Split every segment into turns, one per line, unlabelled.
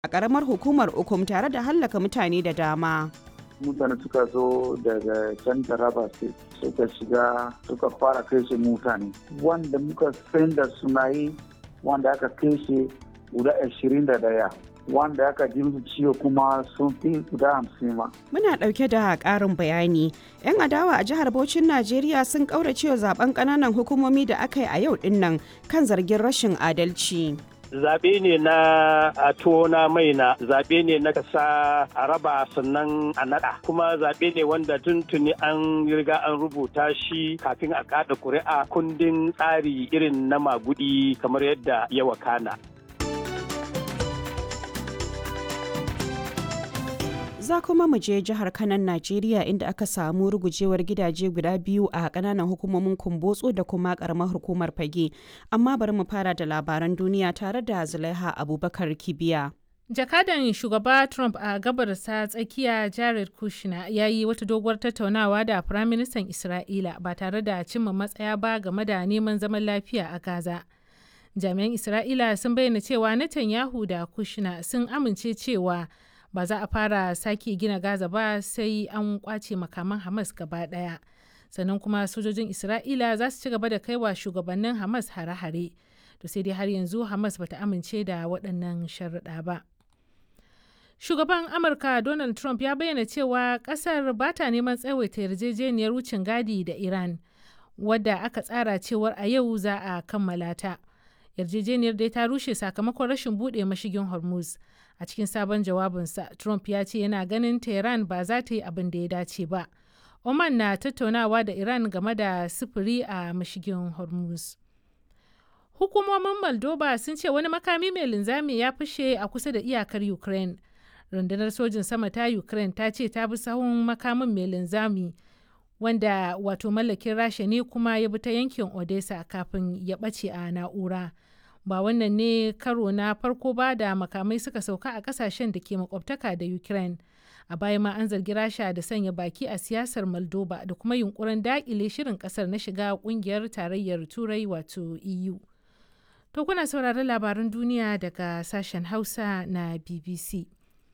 a ƙaramar hukumar Ukum tare da hallaka mutane da dama.
mutane suka zo daga can taraba state suka shiga suka fara kashe mutane wanda muka san da suna yi wanda aka kashe guda ashirin da daya wanda aka ji musu ciwo kuma sun fi guda hamsin ma.
Muna ɗauke da ƙarin bayani. 'Yan adawa a jihar Bauchin Najeriya sun ƙauracewa zaben ƙananan hukumomi da aka yi a yau ɗin kan zargin rashin adalci.
zaɓe ne na a tona mai na zaɓe ne na kasa a raba sannan a naɗa kuma zaɓe ne wanda tuntuni an riga an rubuta shi kafin a kaɗa ƙuri'a kundin tsari irin na magudi kamar yadda ya wakana.
za kuma mu je jihar kanan najeriya inda aka samu rugujewar gidaje guda biyu a kananan hukumomin kumbotso da kuma karamar hukumar fage amma bari mu fara da labaran duniya tare da zulaiha abubakar kibiya
jakadan shugaba trump a gabarsa tsakiya jared kushner ya yi wata doguwar tattaunawa da firaministan isra'ila ba tare da cimma matsaya ba game da neman zaman lafiya a gaza jami'an isra'ila sun bayyana cewa netanyahu da kushner sun amince cewa ba za a fara sake gina gaza ba sai an kwace makaman hamas gaba daya sannan kuma sojojin isra'ila za su ci gaba da kaiwa shugabannin hamas hare-hare to sai dai har yanzu hamas bata amince da waɗannan sharuɗa ba shugaban amurka donald trump ya bayyana cewa ƙasar ba ta neman tsawaita yarjejeniyar wucin gadi da iran wadda aka tsara cewar a yau za a kammala ta yarjejeniyar dai ta rushe sakamakon rashin buɗe mashigin hormuz a cikin sabon jawabinsa trump ya ce yana ganin tehran ba za ta yi abin da ya dace ba oman na tattaunawa da iran game da sufuri a mashigin hormuz hukumomin moldova sun ce wani makami mai linzami ya fashe a kusa da iyakar ukraine rundunar sojin sama ta ukraine ta ce ta bi sahun makamin mai linzami wanda wato mallakin rasha ne kuma ya bi ta yankin odessa kafin ya ɓace a na'ura ba wannan ne karo na farko ba da makamai suka sauka a kasashen da ke makwabtaka da ukraine a baya ma an zargi rasha da sanya baki a siyasar moldova da kuma yunkurin dakile shirin kasar na shiga kungiyar tarayyar turai wato eu to kuna sauraron labaran duniya daga sashen hausa na bbc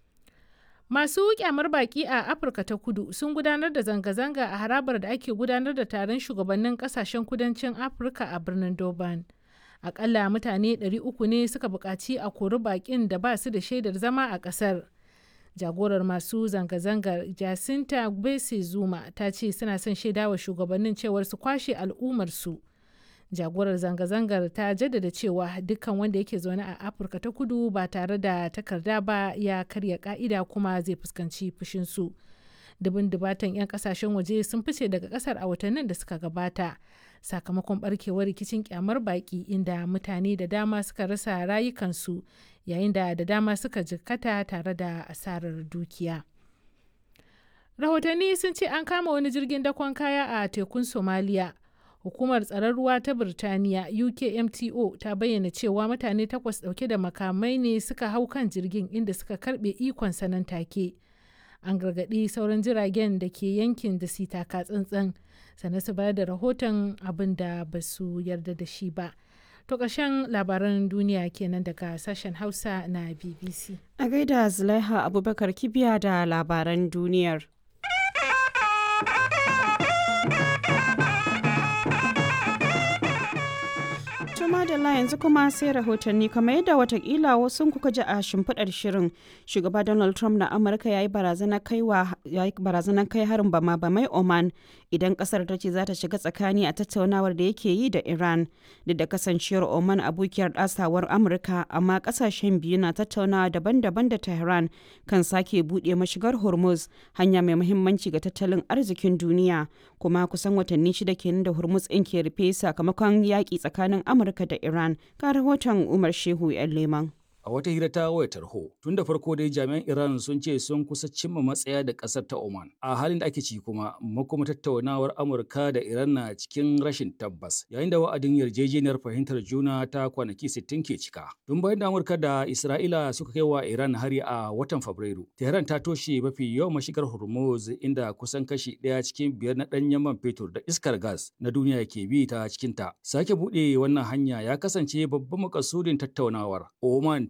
masu kyamar baki a afirka ta kudu sun gudanar da zanga-zanga a harabar da ake gudanar da taron shugabannin kasashen kudancin afirka a birnin durban akalla mutane 300 ne suka buƙaci a kori baƙin da ba su da shaidar zama a ƙasar jagorar masu zanga-zangar jacinta gbese zuma ta ce suna son shaidawa shugabannin cewar su kwashe al'ummarsu jagorar zanga-zangar ta jaddada cewa dukkan wanda yake zaune a afirka ta kudu ba tare da takarda ba ya karya ka'ida kuma zai fuskanci fushinsu dubin dubatan 'yan kasashen waje sun fice daga kasar a watannin da suka gabata sakamakon barkewar rikicin kyamar baki inda mutane da dama suka rasa rayukansu yayin da da dama suka jikkata tare da asarar dukiya rahotanni sun ce an kama wani jirgin dakon kaya a tekun somaliya hukumar tsaron ruwa ta birtaniya ukmto ta bayyana cewa mutane takwas dauke da makamai ne suka hau kan jirgin inda suka karbe ikon sanan take an gargaɗi sauran jiragen da ke yankin da su taka tsantsan sannan su bayar da rahoton abin da ba su yarda da shi ba to ƙarshen labaran duniya kenan daga sashen hausa na bbc
a gaida zulaiha abubakar kibiya da labaran duniyar madalla yanzu kuma sai rahotanni kamar yadda watakila wasu kuka ji a shimfiɗar shirin shugaba donald trump na amurka ya yi barazanar kai harin bama bamai oman idan kasar ta ce za ta shiga tsakani a tattaunawar da yake yi da iran duk da kasancewar oman abokiyar ɗasawar amurka amma kasashen biyu na tattaunawa daban-daban da tehran kan sake buɗe mashigar hormuz hanya mai muhimmanci ga tattalin arzikin duniya kuma kusan watanni shida kenan da hormuz ɗin ke rufe sakamakon yaƙi tsakanin amurka Amurka da Iran ga rahoton Umar Shehu 'yan Leman.
A wata hira ta wayar tarho, tun da farko dai jami'an Iran sun ce sun kusa cimma matsaya da ƙasar ta Oman. A halin da ake ci kuma, makoma tattaunawar Amurka da Iran na cikin rashin tabbas, yayin da wa'adin yarjejeniyar fahimtar juna ta kwanaki 60 ke cika. Tun bayan da Amurka da Isra'ila suka kai wa Iran hari a watan Fabrairu, Tehran ta toshe mafi yawan mashigar Hormuz inda kusan kashi ɗaya cikin biyar na ɗanyen man fetur da iskar gas na duniya ke bi ta cikinta. Sake buɗe wannan hanya ya kasance babban makasudin tattaunawar. Oman ta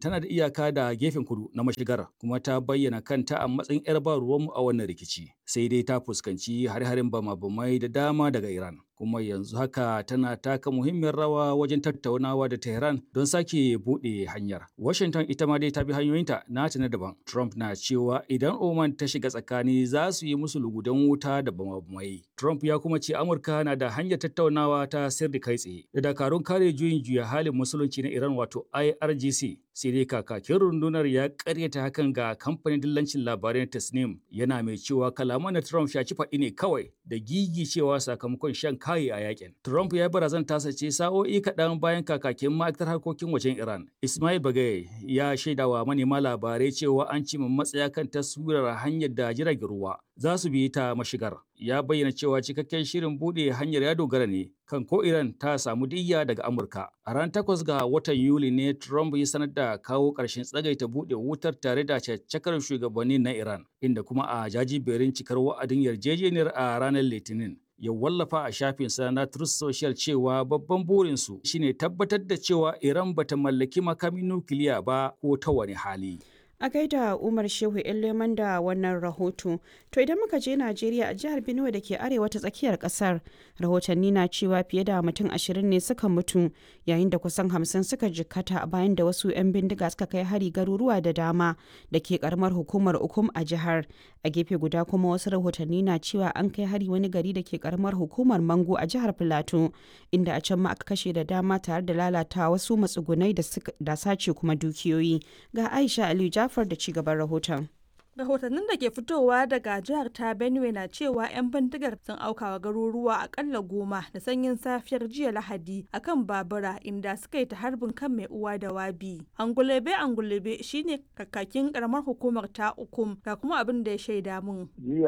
tana da iyaka da gefen kudu na mashigar kuma ta bayyana kanta a matsayin 'yar ba ruwanmu a wannan rikici. Sai dai ta fuskanci hare-haren bama-bamai da dama daga Iran. Kuma yanzu haka tana taka muhimmiyar rawa wajen tattaunawa da Tehran don sake buɗe hanyar. Washington ita ma dai ta bi hanyoyinta nata na daban. Trump na cewa idan Oman ta shiga tsakani za su yi musu lugudan wuta da bama-bamai. Trump ya kuma ce Amurka na da hanyar tattaunawa ta sirri kai tsaye da dakarun kare juyin juya halin musulunci na Iran wato IRGC. Sai dai kakakin rundunar ya karyata hakan ga kamfanin dillancin labarai na Tasnim yana mai cewa kalaman na Trump shaci faɗi ne kawai da gigi cewa sakamakon shan kayi a yakin. Trump ya barazan tasa ce sa'o'i kaɗan bayan kakakin ma'aikatar harkokin wajen Iran. Ismail Bagaye ya shaidawa manema labarai cewa an cimma matsaya kan taswirar hanyar da jiragen ruwa za su bi ta mashigar. Ya bayyana cewa cikakken shirin buɗe hanyar ya dogara ne kan ko Iran ta samu diyya daga Amurka. A ran takwas ga watan Yuli ne Trump ya sanar da kawo ƙarshen tsagaita buɗe wutar tare da caccakar shugabanni na Iran, inda kuma a jajiberin cikar wa'adin yarjejeniyar a ranar Litinin. ya wallafa a shafinsa na Truth Social cewa babban burinsu shine tabbatar da cewa Iran bata mallaki makamin nukiliya ba ko ta wani hali.
a gaida umar shehu leman da wannan rahoto to idan muka je najeriya a jihar benue da ke arewa ta tsakiyar kasar rahotanni na cewa fiye da mutum ashirin ne suka mutu yayin da kusan hamsin suka jikkata bayan da wasu 'yan bindiga suka kai hari garuruwa da dama da ke karamar hukumar ukum a jihar a gefe guda kuma wasu rahotanni na cewa an kai hari wani gari da ke karamar hukumar mango a jihar filato inda a can ma aka kashe da dama tare da lalata wasu matsugunai da sace kuma dukiyoyi ga aisha aliyu Jafar da ci gaban rahoton.
rahotannin da ke fitowa daga jihar ta benue na cewa 'yan bindigar sun aukawa garuruwa akalla goma da sanyin safiyar jiya lahadi akan babura inda suka yi ta harbin kan mai uwa da wabi angulebe angulebe shine kakakin karamar hukumar ta ukum ga kuma abin da ya shaida mun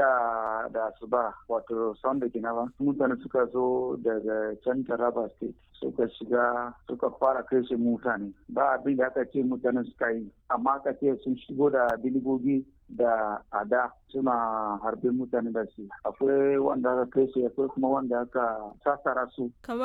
jiya da asuba wato sunday ginawa mutane suka zo daga can taraba state suka shiga suka fara kai shi mutane ba abin da aka ce mutane suka yi amma aka ce sun shigo da biligogi da ada suna harbin mutane da shi akwai wanda aka kai shi akwai kuma wanda aka sassara su